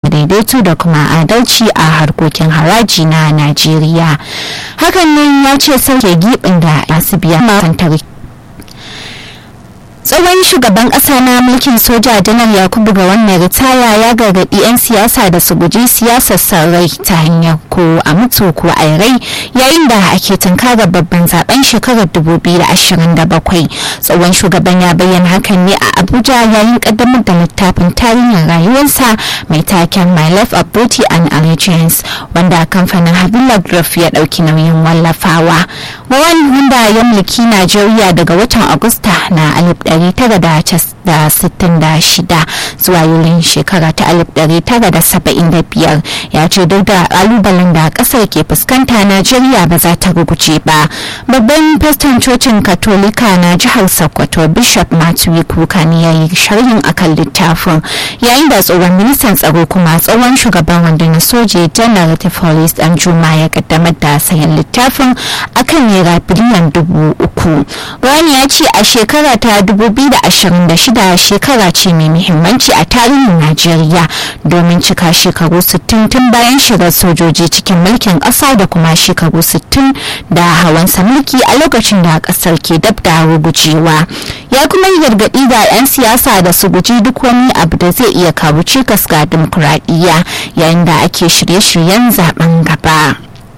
daidaito da kuma adalci a harkokin haraji na najeriya hakan nan ya ce sauke gibin da masu biya makantar tsohon shugaban kasa na mulkin soja janar yakubu ga wannan ritaya ya gargaɗi 'yan siyasa da su guji siyasar sarrai ta hanyar ko a mutu ko a rai yayin da ake tunkarar babban zaben shekarar 2027 tsohon shugaban ya bayyana hakan ne a abuja yayin kaddamar da littafin tarihin rayuwarsa mai taken my life of beauty and allegiance wanda kamfanin habila graph ya ɗauki nauyin wallafawa wawan wanda ya mulki najeriya daga watan agusta na 1966 zuwa yulin shekara ta 1975 ya ce duk da kalubalen da kasar ke fuskanta najeriya ba za ta ruguce ba babban faston cocin katolika na jihar sokoto bishop matthew kuka ne ya yi sharhin akan littafin yayin da tsohon ministan tsaro kuma tsohon shugaban rundunar soji janar tifolis dan juma ya kaddamar da sayan littafin akan naira biliyan dubu uku wani ya ce a shekara ta 2026 shekara ce mai muhimmanci a tarihin Najeriya domin cika shekaru 60 tun bayan shigar sojoji cikin mulkin ƙasa da kuma shekaru 60 da hawansa mulki a lokacin da ƙasar ke dab da rugujewa. Ya kuma yi gargaɗi ga 'yan siyasa da su guji duk wani abu da zai iya kawo cikas ga dimokuraɗiyya yayin da ake shirye-shiryen zaben gaba.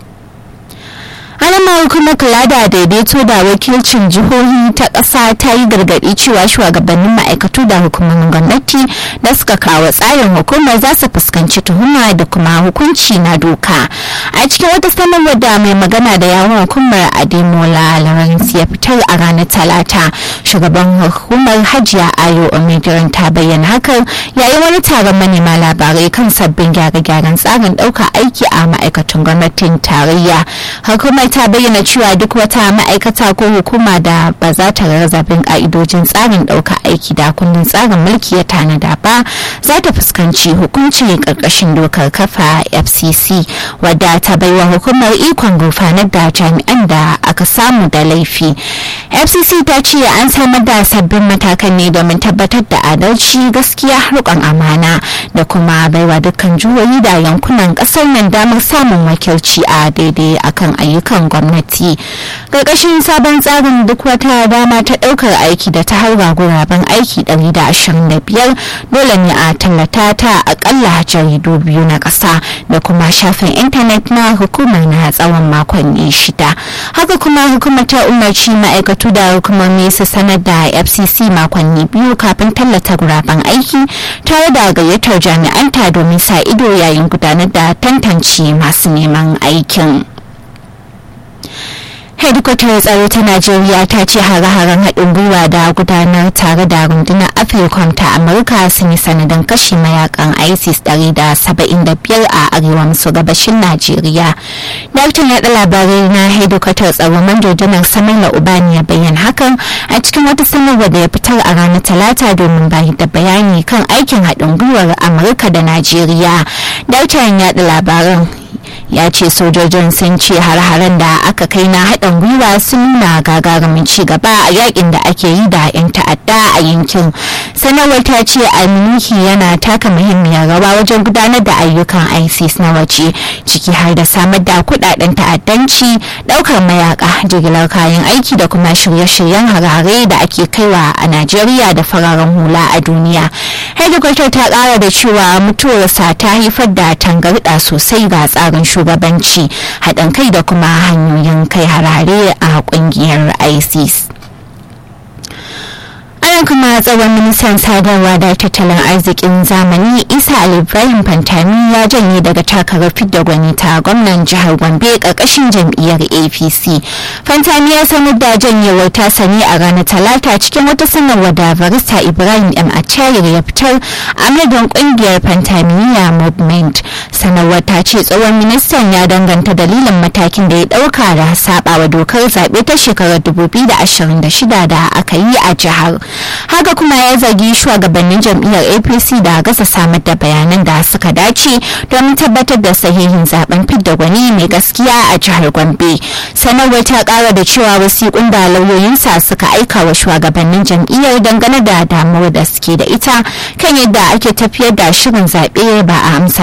alamar kuma kula da daidaito da wakilcin jihohi ta ƙasa ta yi gargaɗi cewa shugabannin ma'aikatu da hukumomin gwamnati da suka kawo tsarin hukumar za su fuskanci tuhuma da kuma hukunci na doka a cikin wata sanarwar da mai magana da yawon hukumar ademola lawrence ya fitar a ranar talata shugaban hukumar hajiya ayo omidiran ta bayyana hakan yayin wani taron manema labarai kan sabbin gyare-gyaren tsarin ɗaukar aiki a ma'aikatan gwamnatin tarayya hukumar ta bayyana cewa duk wata ma'aikata ko hukuma da ba za ta rarrabin ka'idojin tsarin ɗauka aiki da kundin tsarin mulki ya tanada ba za ta fuskanci hukuncin ƙarƙashin dokar kafa fcc wadda ta baiwa hukumar ikon gurfanar da jami'an da aka samu da laifi fcc ta ce an samar da sabbin matakan ne domin tabbatar da adalci gaskiya rikon amana da kuma baiwa dukkan juhohi da yankunan ƙasar nan damar samun wakilci a daidai akan ayyukan gwamnati ƙarƙashin sabon tsarin duk wata dama ta ɗaukar aiki da ta haura guraben aiki 125 dole ne a tallata ta akalla jaridu biyu na ƙasa da kuma shafin intanet na hukumar na tsawon makonni shida haka kuma hukumar ta umarci ma'aikatu da hukumomi su sanar da fcc makonni biyu kafin tallata guraben aiki tare da gayyatar jami'anta domin sa ido yayin gudanar da tantance masu neman aikin. hedikwatar tsaro ta najeriya ta ce hare-haren haɗin gwiwa da gudanar tare da rundunar afirkom ta amurka sun yi sanadin kashe mayakan isis 175 a arewa maso gabashin najeriya daktan yaɗa labarai na hedikwatar tsaro manjo janar samila ubani ya bayyana hakan a cikin wata sanarwa da ya fitar a ranar talata domin bayar da bayani kan aikin haɗin gwiwar amurka da najeriya daktan yaɗa labaran ya ce sojojin sun ce har-haren da aka kai na haɗin gwiwa sun nuna gagarumin ci gaba a yakin da ake yi da 'yan ta'adda a yankin sanarwar ta ce alminiki yana taka muhimmiyar rawa wajen gudanar da ayyukan isis na waje ciki har da samar da kudaden ta'addanci ɗaukar mayaka jigilar kayan aiki da kuma shirye-shiryen harare da ake kaiwa a najeriya da fararen hula a duniya hedikwatar ta ƙara da cewa mutuwarsa ta haifar da tangarɗa sosai ga tsarin shugabanci haɗin kai da kuma hanyoyin kai harare a ƙungiyar isis ana kuma tsawon ministan sadarwa da tattalin arzikin zamani isa ali ibrahim fantami ya janye daga takarar fidda gwani ta gwamnan jihar gombe karkashin jam'iyyar apc fantami ya sanar da janyewar tasa ne a ranar talata cikin wata sanarwa da barista ibrahim m achayir ya fitar a madadin kungiyar fantamiya movement sanarwar ta ce tsohon ministan ya danganta dalilin matakin da ya dauka da sabawa dokar zaɓe ta shekarar 2026 da aka yi a jihar haka kuma ya zargi shugabannin jam'iyyar apc da gasa samar da bayanan da suka dace domin tabbatar da sahihin zaben fidda gwani mai gaskiya a jihar gombe sanarwar ta kara da cewa wasiƙun da lauyoyinsa suka aika wa shugabannin jam'iyyar dangane da damuwar da suke da ita kan yadda ake tafiyar da shirin zaɓe ba a amsa